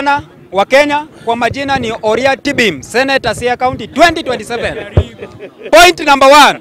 Gavana wa Kenya kwa majina ni Oria Tibim, Senator Siaya County 2027. Point number one,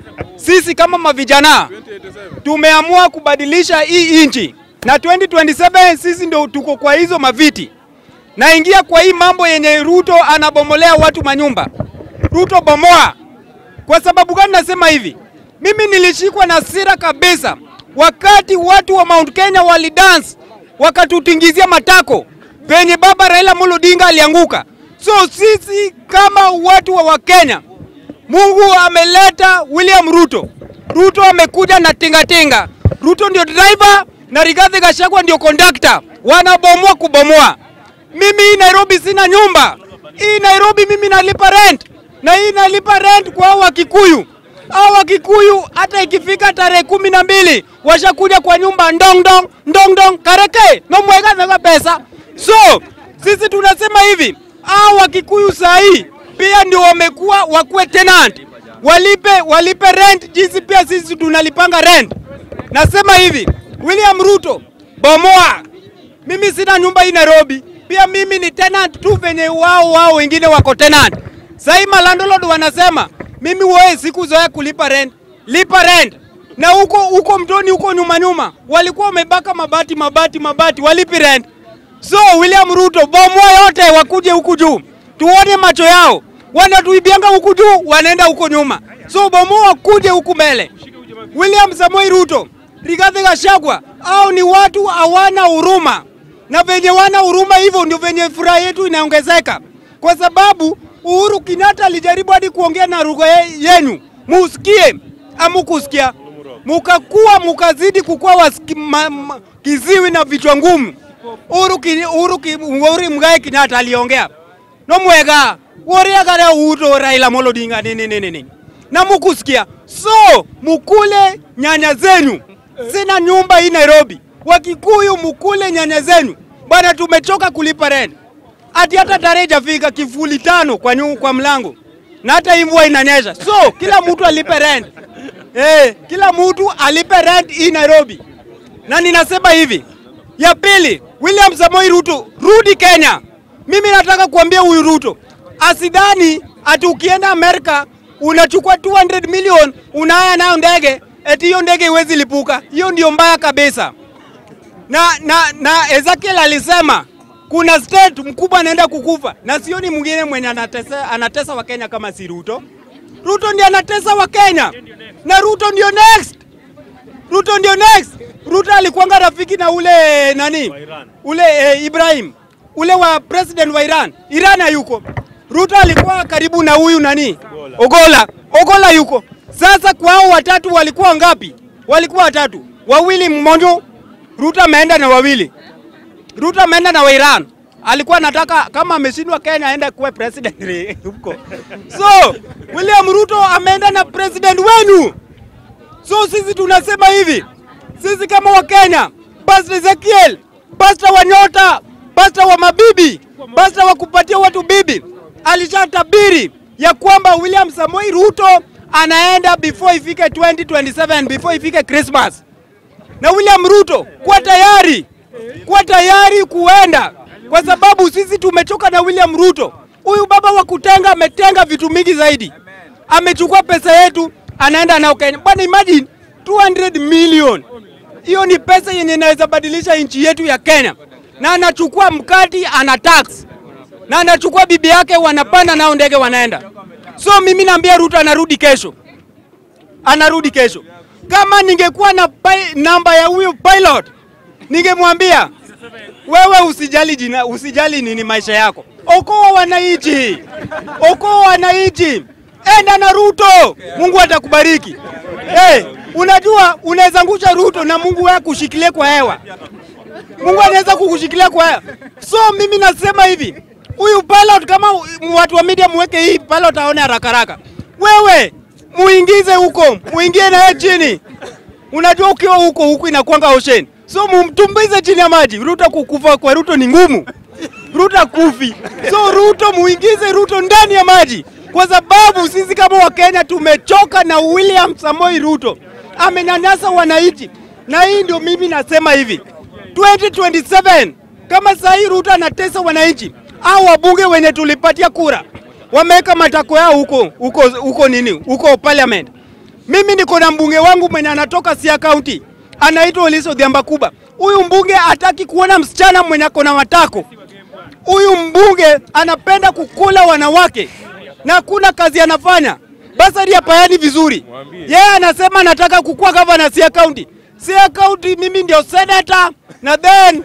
sisi kama mavijana tumeamua kubadilisha hii nchi na 2027 sisi ndio tuko kwa hizo maviti. Naingia kwa hii mambo yenye Ruto anabomolea watu manyumba. Ruto bomoa. Kwa sababu gani nasema hivi? Mimi nilishikwa na sira kabisa wakati watu wa Mount Kenya walidance wakatutingizia matako venye baba Raila Amolo Odinga alianguka. So sisi kama watu wa Wakenya, Mungu ameleta William Ruto. Ruto amekuja na tingatinga. Ruto ndio driver na Rigathi Gachagua ndio conductor, wanabomoa kubomoa. Mimi hii Nairobi sina nyumba, hii Nairobi mimi nalipa rent na hii nalipa rent kwa hao Wakikuyu. Hao Wakikuyu hata ikifika tarehe kumi na mbili washakuja kwa nyumba ndong dong ndong dong kareke no mwega mega pesa. So sisi tunasema hivi, hao Wakikuyu saa hii pia ndio wamekuwa wakuwe tenant, walipe walipe rent jinsi pia sisi tunalipanga rent. Nasema hivi, William Ruto bomoa. Mimi sina nyumba hii Nairobi, pia mimi ni tenant tu venye wao wao wengine wako tenant. Sahii malandlord wanasema mimi wewe sikuzoea kulipa rent, lipa rent. Na huko huko mtoni huko nyuma nyuma walikuwa wamebaka mabati mabati mabati, walipi rent. So William Ruto bomoa yote, wakuje huku juu tuone macho yao, wanatuibianga huku juu, wanaenda huko nyuma. So bomoa, kuje huku mbele. William Samoei Ruto, Rigathi Gachagua, au ni watu hawana huruma, na venye wana huruma hivyo ndio venye furaha yetu inaongezeka, kwa sababu Uhuru Kenyatta alijaribu hadi kuongea na lugha ye- yenu musikie, amukusikia, mukakuwa mukazidi kukuwa wasiki, ma, ma, kiziwi na vichwa ngumu. Uhuru, Ki- Uhuru, Ki- Uhuru Muigai Kenyatta aliongea no mwega woriagare uto Raila Amolo Odinga nini nini nini na mukusikia, so mukule nyanya zenyu. Sina nyumba hii Nairobi, Wakikuyu mukule nyanya zenyu bwana, tumechoka kulipa rent ati hata tarehe jafika kifuli tano kwa, nyu, kwa mlango na hata hii mvua inanyesha, so kila mtu alipe rent eh, kila mtu alipe rent hii Nairobi. Na ninasema hivi, ya pili, William Samoei Ruto, rudi Kenya. Mimi nataka kuambia huyu Ruto asidhani ati ukienda Amerika unachukua 200 million unaya nayo ndege eti hiyo ndege iwezi lipuka. Hiyo ndio mbaya kabisa na, na, na Ezekiel alisema kuna state mkubwa anaenda kukufa, na sioni mwingine mwenye anatesa, anatesa Wakenya kama si Ruto. Ruto ndiye anatesa Wakenya na Ruto ndio next. Ruto ndio next. Ruto alikuwanga rafiki na ule nani ule eh, Ibrahim ule wa president wa Iran. Iran hayuko. Ruto alikuwa karibu na huyu nani Ogola. Ogola yuko. Sasa kwa hao watatu walikuwa ngapi? Walikuwa watatu, wawili mmoja Ruto ameenda na wawili. Ruto ameenda na wa Iran. Alikuwa anataka kama ameshindwa Kenya aende kuwe president huko. So William Ruto ameenda na president wenu. So sisi tunasema hivi, sisi kama Wakenya, Pastor Ezekiel, Pastor wa nyota, Pastor wa mabibi, Pastor wa kupatia watu bibi, alishatabiri ya kwamba William Samoei Ruto anaenda before ifike 2027, before ifike Christmas na William Ruto kuwa tayari, kuwa tayari kuenda, kwa sababu sisi tumechoka na William Ruto. Huyu baba wa kutenga ametenga vitu mingi zaidi, amechukua pesa yetu anaenda nao Kenya. Bwana, imagine 200 million, hiyo ni pesa yenye inaweza badilisha nchi yetu ya Kenya, na anachukua mkati ana tax na anachukua bibi yake, wanapanda nao ndege wanaenda. So mimi naambia Ruto anarudi kesho, anarudi kesho. Kama ningekuwa na pi- namba ya huyo pilot, ningemwambia wewe usijali jina, usijali nini maisha yako, okoa wananchi, okoa wananchi, enda na Ruto, Mungu atakubariki. Hey, unajua unaweza ngusha Ruto na Mungu wewe kushikilia kwa hewa. Mungu anaweza kukushikilia kwa hewa. So mimi nasema hivi, huyu pilot kama watu wa media muweke hii pilot aone haraka haraka. Wewe muingize huko, muingie naye chini. Unajua ukiwa huko huku inakuanga ocean. So mumtumbize chini ya maji. Ruto kukufa kwa Ruto ni ngumu. Ruto kufi. So Ruto muingize Ruto ndani ya maji, kwa sababu sisi kama Wakenya tumechoka na William Samoei Ruto amenyanyasa wananchi, na hii ndio mimi nasema hivi 2027 Kama saa hii Ruto anatesa wananchi au wabunge wenye tulipatia kura wameweka matako yao huko huko huko nini huko parliament. Mimi niko na mbunge wangu mwenye anatoka Siaya County anaitwa Oliso Odhiambo Kuba. Huyu mbunge hataki kuona msichana mwenye ako na matako. Huyu mbunge anapenda kukula wanawake na hakuna kazi anafanya. Basari hapayani vizuri. Yeye anasema anataka kukuwa gavana Siaya County. Siaya County mimi ndio senator na then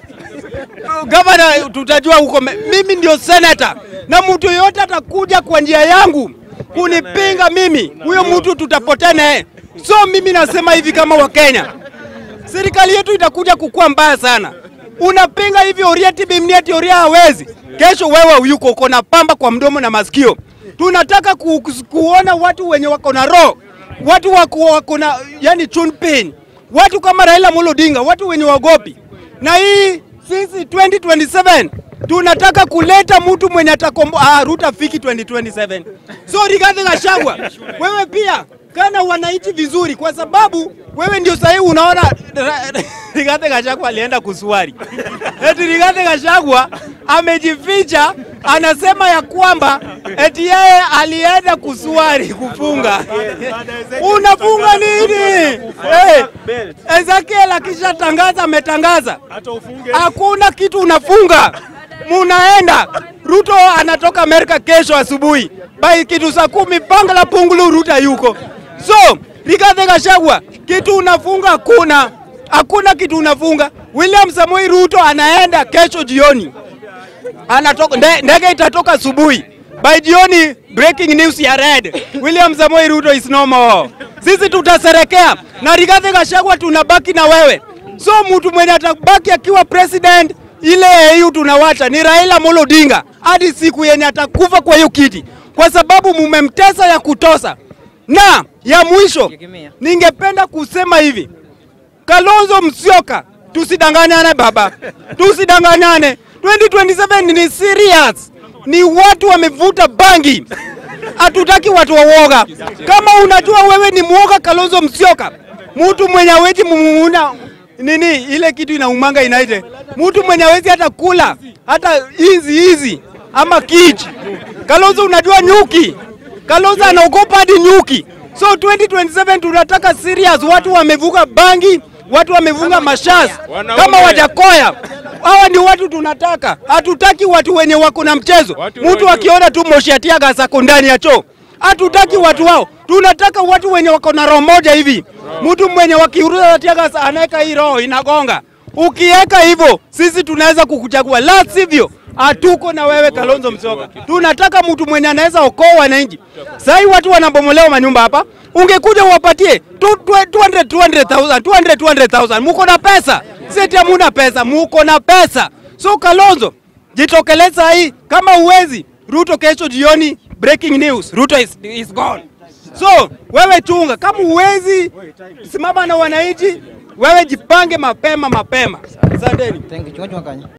gavana tutajua huko. me- Mimi ndio senator na mtu yoyote atakuja kwa njia yangu kunipinga mimi, huyo mtu tutapotea naye. So mimi nasema hivi kama Wakenya, serikali yetu itakuja kukua mbaya sana. Unapinga hivi Oriati Bimniati Oria hawezi, kesho wewe yuko uko na pamba kwa mdomo na masikio. Tunataka ku, ku, kuona watu wenye wako na roho, watu wako, wako na yani chunpin, watu kama Raila Amolo Odinga, watu wenye wagopi. Na hii sisi 2027 tunataka kuleta mtu mwenye atakombo ah, Ruto afiki 2027. So Rigathi Gachagua, wewe pia kana wananchi vizuri, kwa sababu wewe ndio sahii unaona Ra- Rigathi Gachagua alienda kusuari. Eti Rigathi Gachagua amejificha, anasema ya kwamba eti yeye alienda kusuari kufunga. Unafunga nini? Eh, Ezekiel akishatangaza ametangaza, hakuna kitu unafunga, munaenda. Ruto anatoka Amerika kesho asubuhi bai kitu saa kumi panga la pungulu, Ruto yuko. So Rigathi Gachagua, kitu unafunga hakuna, hakuna kitu unafunga. William Samoei Ruto anaenda kesho jioni anatoka nde- ndege itatoka asubuhi by jioni breaking news ya red William Samoei Ruto is no more. Sisi tutaserekea na Rigathi Gachagua, tunabaki na wewe. So mtu mwenye atabaki akiwa president ile EU tunawacha ni Raila Amolo Odinga hadi siku yenye atakufa kwa hiyo kiti, kwa sababu mumemtesa ya kutosa. Na ya mwisho, ningependa kusema hivi Kalonzo Musyoka, tusidanganyane baba, tusidanganyane. 2027 ni serious, ni watu wamevuta bangi, hatutaki watu wawoga. Kama unajua wewe ni mwoga, Kalonzo Musyoka, mtu mwenye hawezi mumuna nini ile kitu inaumanga inaite, mtu mwenye hawezi hata kula hata hizi hizi ama kichi. Kalonzo unajua nyuki, Kalonzo anaogopa hadi nyuki. So 2027 tunataka serious, watu wamevuka bangi, watu wamevuka mashas Wanaume. kama Wajakoya. Hawa ndio watu tunataka, hatutaki watu wenye wako na mchezo. Watu Mtu wenye- akiona tu moshi ya tear gas ako ndani ya choo, hatutaki watu wao. Tunataka watu wenye wako na roho moja hivi. Mtu mwenye wakiuruza tear gas anaweka hii roho inagonga. Ukiweka hivyo, sisi tunaweza kukuchagua, la sivyo hatuko na wewe Kalonzo Musyoka. Tunataka mtu mwenye anaweza okoa wananchi. Sasa hii watu wanabomolewa manyumba hapa, ungekuja uwapatie tu- tu- 200 200,000 200 200,000 muko na pesa, sisi hamuna pesa, muko na pesa. So Kalonzo, jitokeleza hii, kama uwezi Ruto kesho jioni, breaking news, Ruto is, is gone. So wewe chunga, kama uwezi simama na wananchi, wewe jipange mapema mapema. Asanteni. Thank you. Chunga chunga kanya.